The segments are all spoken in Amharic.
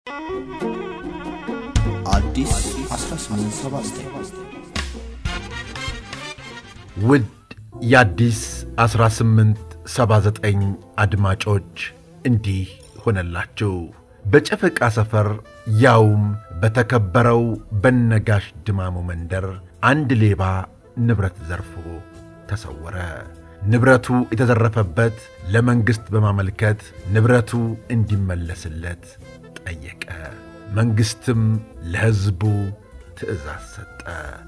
አዲስ 1879 ውድ የአዲስ 1879 አድማጮች እንዲህ ሆነላችሁ። በጨፈቃ ሰፈር ያውም በተከበረው በነጋሽ ድማሙ መንደር አንድ ሌባ ንብረት ዘርፎ ተሰወረ። ንብረቱ የተዘረፈበት ለመንግሥት በማመልከት ንብረቱ እንዲመለስለት ጠየቀ። መንግሥትም ለሕዝቡ ትእዛዝ ሰጠ።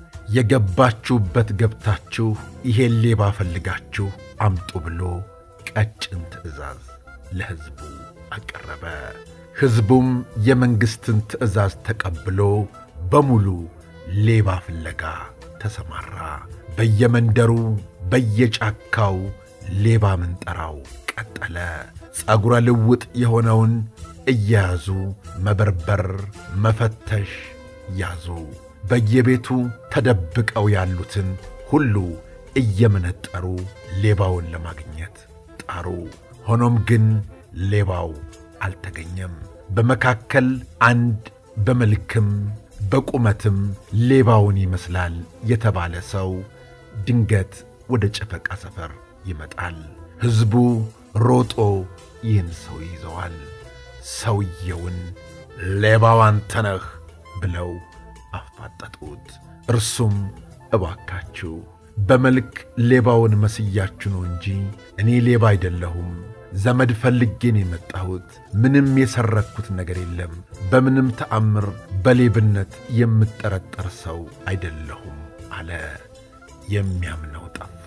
የገባችሁበት ገብታችሁ ይሄን ሌባ ፈልጋችሁ አምጡ ብሎ ቀጭን ትእዛዝ ለሕዝቡ አቀረበ። ሕዝቡም የመንግሥትን ትእዛዝ ተቀብሎ በሙሉ ሌባ ፍለጋ ተሰማራ። በየመንደሩ በየጫካው ሌባ ምንጠራው ቀጠለ። ጸጉረ ልውጥ የሆነውን እየያዙ መበርበር፣ መፈተሽ ያዙ። በየቤቱ ተደብቀው ያሉትን ሁሉ እየመነጠሩ ሌባውን ለማግኘት ጣሩ። ሆኖም ግን ሌባው አልተገኘም። በመካከል አንድ በመልክም በቁመትም ሌባውን ይመስላል የተባለ ሰው ድንገት ወደ ጨፈቃ ሰፈር ይመጣል። ሕዝቡ ሮጦ ይህን ሰው ይዘዋል። ሰውየውን ሌባው አንተ ነህ ብለው አፋጠጡት። እርሱም እባካችሁ በመልክ ሌባውን መስያችሁ ነው እንጂ እኔ ሌባ አይደለሁም። ዘመድ ፈልጌን የመጣሁት ምንም የሰረኩት ነገር የለም። በምንም ተአምር በሌብነት የምጠረጠር ሰው አይደለሁም አለ። የሚያምነው ጠፋ።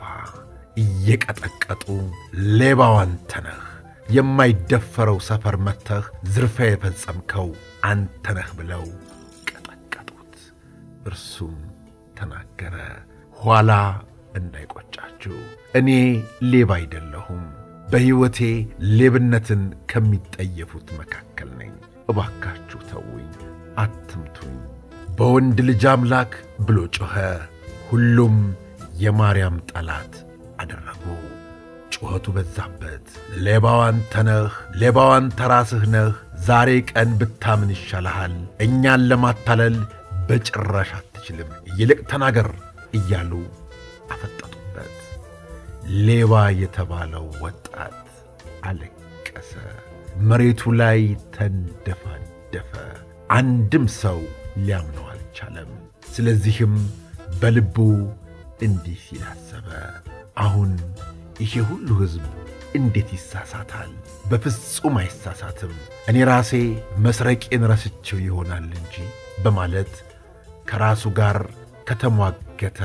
እየቀጠቀጡ ሌባው አንተ ነህ፣ የማይደፈረው ሰፈር መጥተህ ዝርፊያ የፈጸምከው አንተ ነህ ብለው ቀጠቀጡት። እርሱም ተናገረ፣ ኋላ እንዳይቆጫችሁ እኔ ሌባ አይደለሁም በሕይወቴ ሌብነትን ከሚጠየፉት መካከል ነኝ። እባካችሁ ተውኝ፣ አትምቱኝ፣ በወንድ ልጅ አምላክ ብሎ ጮኸ። ሁሉም የማርያም ጠላት አደረጉ። ጩኸቱ በዛበት። ሌባው አንተ ነህ፣ ሌባው አንተ ራስህ ነህ፣ ዛሬ ቀን ብታምን ይሻልሃል፣ እኛን ለማታለል በጭራሽ አትችልም፣ ይልቅ ተናገር እያሉ አፈጠጡበት። ሌባ የተባለው ወጣት አለቀሰ። መሬቱ ላይ ተንደፋደፈ። አንድም ሰው ሊያምነው አልቻለም። ስለዚህም በልቡ እንዲህ ሲል አሰበ፣ አሁን ይሄ ሁሉ ሕዝብ እንዴት ይሳሳታል? በፍጹም አይሳሳትም። እኔ ራሴ መስረቄን ረስቼው ይሆናል እንጂ በማለት ከራሱ ጋር ከተሟገተ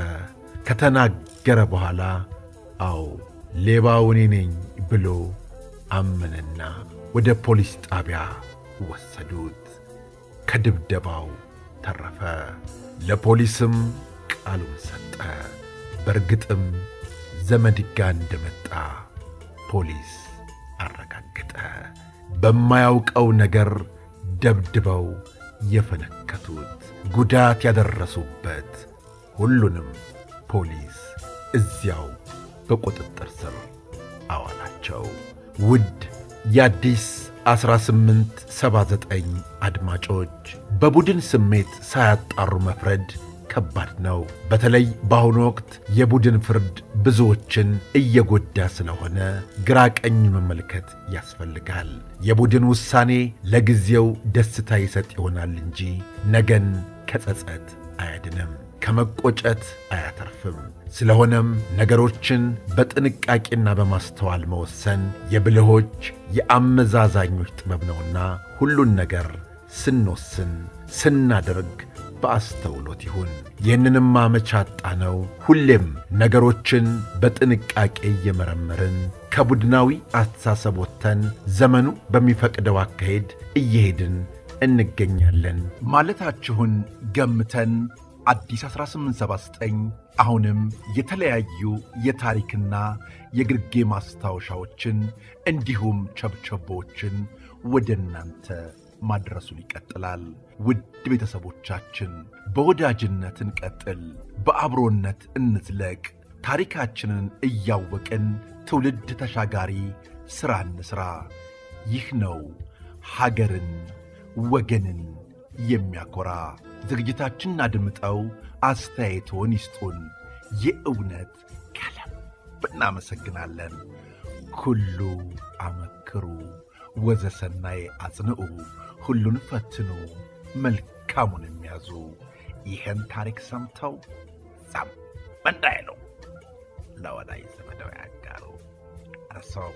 ከተናገረ በኋላ አዎ ሌባው እኔ ነኝ ብሎ አመነና ወደ ፖሊስ ጣቢያ ወሰዱት። ከድብደባው ተረፈ። ለፖሊስም ቃሉን ሰጠ። በእርግጥም ዘመድ ጋ እንደመጣ ፖሊስ አረጋገጠ። በማያውቀው ነገር ደብድበው የፈነከቱት ጉዳት ያደረሱበት ሁሉንም ፖሊስ እዚያው በቁጥጥር ስር አዋላቸው። ውድ የአዲስ 1879 አድማጮች በቡድን ስሜት ሳያጣሩ መፍረድ ከባድ ነው። በተለይ በአሁኑ ወቅት የቡድን ፍርድ ብዙዎችን እየጎዳ ስለሆነ ግራ ቀኝ መመልከት ያስፈልጋል። የቡድን ውሳኔ ለጊዜው ደስታ ይሰጥ ይሆናል እንጂ ነገን ከጸጸት አያድንም፣ ከመቆጨት አያተርፍም። ስለሆነም ነገሮችን በጥንቃቄና በማስተዋል መወሰን የብልሆች የአመዛዛኞች ጥበብ ነውና ሁሉን ነገር ስንወስን ስናደርግ በአስተውሎት ይሁን። ይህንንም አመቻጣ ነው። ሁሌም ነገሮችን በጥንቃቄ እየመረመርን ከቡድናዊ አስተሳሰብ ወጥተን ዘመኑ በሚፈቅደው አካሄድ እየሄድን እንገኛለን ማለታችሁን ገምተን አዲስ 1879 አሁንም የተለያዩ የታሪክና የግርጌ ማስታወሻዎችን እንዲሁም ቸብቸቦችን ወደ እናንተ ማድረሱን ይቀጥላል። ውድ ቤተሰቦቻችን በወዳጅነት እንቀጥል፣ በአብሮነት እንዝለቅ። ታሪካችንን እያወቅን ትውልድ ተሻጋሪ ሥራ እንሥራ። ይህ ነው ሀገርን ወገንን የሚያኮራ ዝግጅታችንን አድምጠው አስተያየቶን ይስጡን። የእውነት ከልብ እናመሰግናለን። ኩሉ አመክሩ ወዘሰናይ አጽንዑ፣ ሁሉን ፈትኑ መልካሙን የሚያዙ ይህን ታሪክ ሰምተው ዛም እንዳይሉ ለወዳጅ ዘመደው ያጋሩ። እርሶም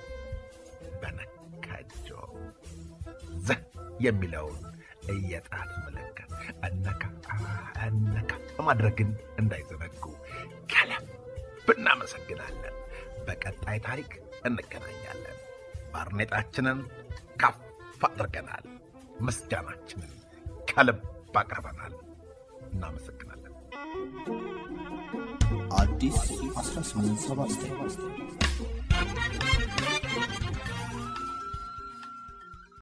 በነካጆ ዘህ የሚለውን የጣት ምልክት እነካ እነካ ማድረግን እንዳይዘነጉ ከልብ እናመሰግናለን። በቀጣይ ታሪክ እንገናኛለን። ባርኔጣችንን ከፍ አድርገናል። ምስጋናችንን ከልብ አቅርበናል። እናመሰግናለን። አዲስ 1879